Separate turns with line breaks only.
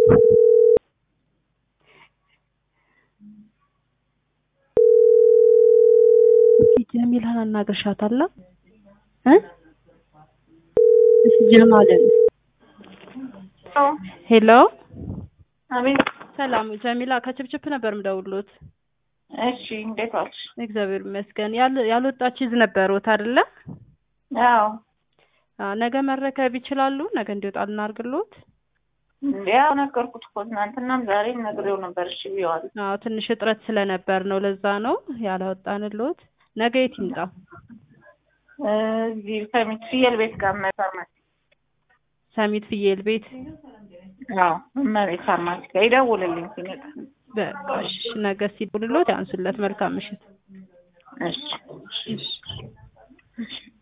እስኪ ጀሚላን አናግርሻታለሁ እ እስኪ ጀማልን ሄሎ
አቤት።
ሰላም ጀሚላ ከችፕችፕ ነበር ምደውሎት
እሺ፣ እንዴት ዋልሽ?
እግዚአብሔር ይመስገን ያል- ያልወጣች ይዝ ነበሩት አይደለ
አዎ፣
አዎ ነገ መረከብ ይችላሉ ነገ እንዲወጣ ልናርግሎት
ያው ነገርኩት እኮ ትናንትናም ዛሬም ነግሬው ነበር። እሺ ብየዋለሁ።
አዎ ትንሽ እጥረት ስለነበር ነው ለዛ ነው ያላወጣንሎት ነገ የት ይምጣ
እዚህ ሰሚት ፍየል ቤት ጋር እመቤት ፋርማሲ።
ሰሚት ፍየል ቤት
አዎ፣ እመቤት ፋርማሲ ጋር ይደውልልኝ ሲመጣ።
በቃ እሺ ነገ ሲደውልሎት ያንሱለት መልካም ምሽት
እሺ
እሺ